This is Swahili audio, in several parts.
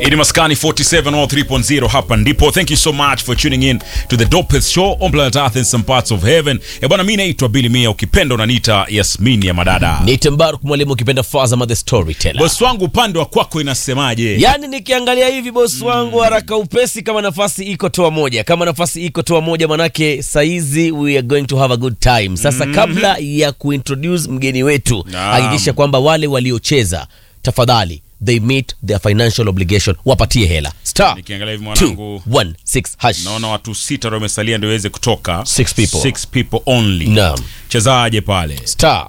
Ini Maskani 47 or 3.0 hapa ndipo. Thank you so much for tuning in to the dopest show on planet Earth in some parts of heaven. Eh bwana, mimi naitwa Billy Mia, ukipenda unaniita Yasmini ya Madada. Niite Mbaruk mwalimu ukipenda Fazama the storyteller. Boss wangu upande wa kwako inasemaje? Yaani nikiangalia hivi bosi wangu haraka upesi, kama nafasi iko toa moja, kama nafasi iko toa moja, manake saizi we are going to have a good time. Sasa kabla ya kuintroduce mgeni wetu, Naam. hakikisha kwamba wale waliocheza tafadhali they meet their financial obligation, wapatie hela star Nikiangalia hivi mwanangu 216 hash. naona watu sita ndio wamesalia ndio iweze kutoka. Six people. Six people only. Naam. Chezaje pale? star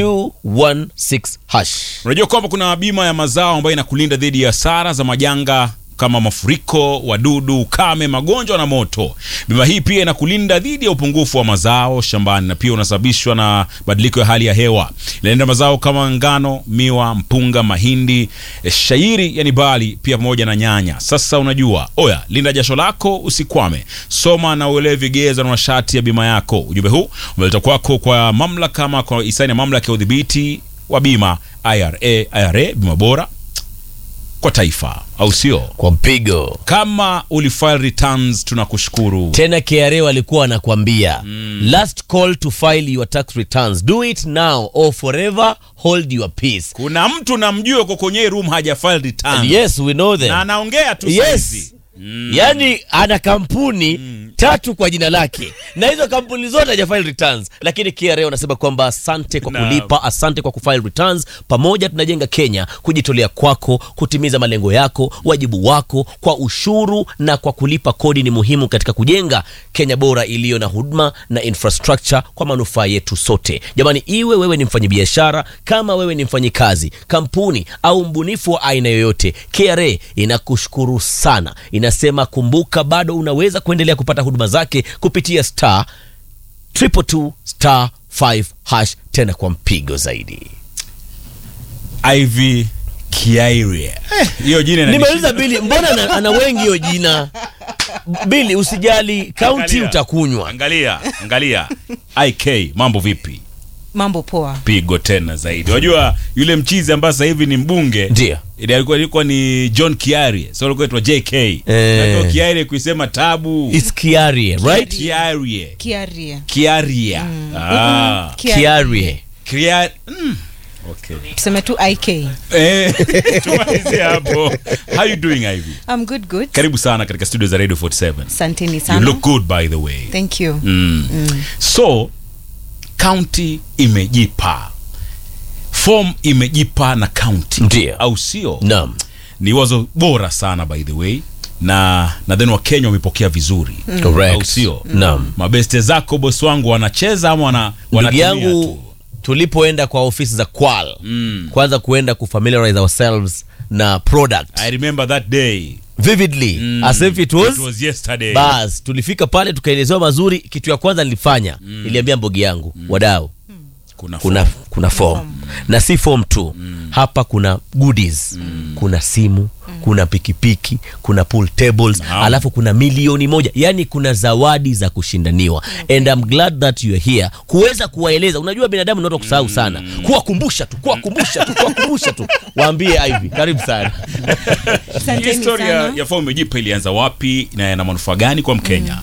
216 hash. Unajua kwamba kuna bima ya mazao ambayo inakulinda dhidi ya hasara za majanga kama mafuriko, wadudu, ukame, magonjwa na moto. Bima hii pia inakulinda dhidi ya upungufu wa mazao shambani na pia unasababishwa na badiliko ya hali ya hewa. Inalinda mazao kama ngano, miwa, mpunga, mahindi, eh, shairi yani bali pia pamoja na nyanya. Sasa unajua, oya, linda jasho lako usikwame. Soma na uelewe vigezo na masharti ya bima yako. Ujumbe huu umeleta kwako kwa mamlaka ama kwa hisani ya mamlaka ya udhibiti wa bima IRA. IRA bima bora kwa taifa, au sio? Kwa mpigo Kama ulifile returns, tunakushukuru. tena KRA walikuwa wanakwambia last call to file your tax returns do it now or forever hold your peace Kuna mtu namjua uko kwenye room haja file return yes we know na them anaongea tu yes saizi. yani ana kampuni tatu kwa jina lake na hizo kampuni zote hajafile returns lakini KRA wanasema kwamba asante kwa Naam. kulipa asante kwa kufile returns pamoja tunajenga Kenya kujitolea kwako kutimiza malengo yako wajibu wako kwa ushuru na kwa kulipa kodi ni muhimu katika kujenga Kenya bora iliyo na huduma na infrastructure kwa manufaa yetu sote jamani iwe wewe ni mfanyabiashara kama wewe ni mfanyikazi kampuni au mbunifu wa aina yoyote KRA inakushukuru sana inasema kumbuka bado unaweza kuendelea kupata huduma zake kupitia star triple two star 5 hash tena kwa mpigo zaidi Ivy Kiaire. Eh, hiyo jina inanishi- nimeuliza bili mbona ana, ana wengi hiyo jina bili usijali kaunti Angalia. utakunywa Angalia, angalia. IK, mambo vipi? mambo poa Pigo tena zaidi. Unajua yule mchizi ambaye sasa hivi ni mbunge Ndio. ile alikuwa ilikuwa ni John Kiarie. So alikuwa aitwa JK. Eh. Ndio Kiarie kuisema tabu. It's Kiarie, right? Kiarie. kiaria Kiaria. Ah. Kiarie. Kiarie. Mm. Okay. tuseme tu ik Eh, tumalizie hapo. How you doing Ivy? I'm good good Karibu sana katika studio za Radio 47. asanteni You sana look good by the way. thank you Mm. So county imejipa. Form imejipa na county. Ndio. Au sio? Naam. Ni wazo bora sana by the way. Na nadhani Wakenya wamepokea vizuri. Correct. Au sio? Naam. Mabeste zako bosi wangu wanacheza ama wana Ndugu wanatumia yangu tu? tulipoenda kwa ofisi za Kwal Mm. kwanza kuenda kufamiliarize ourselves na product I remember that day. vividly Mm. as if it was It was yesterday. bas tulifika pale tukaelezewa mazuri kitu ya kwanza nilifanya niliambia mbogi yangu wadau Kuna kuna kuna form na si form tu hapa kuna goodies kuna simu kuna pikipiki kuna pool tables Naam. alafu kuna milioni moja yani kuna zawadi za kushindaniwa and I'm glad that you are here kuweza kuwaeleza unajua binadamu ni watu wa kusahau sana kuwakumbusha tu kuwakumbusha tu kuwakumbusha tu waambie Ivy karibu sana asanteni Historia sana ya Form imejipa ilianza wapi na yana manufaa gani kwa Mkenya?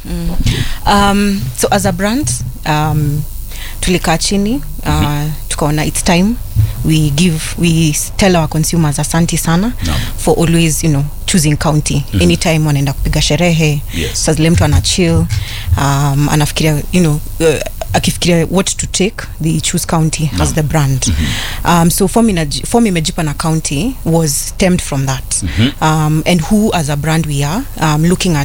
um, so as a brand um, tulikaa chini uh, tukaona its time we give we tell our consumers asanti sana Naam. for always you know choosing county anytime wanaenda kupiga sherehe Yes. saa zile mtu ana chill um, anafikiria you know uh, akifikiria what to take they choose county as the brand um, so form, inaji- form imejipa na county was stemmed from that um, and who as a brand we are um, looking at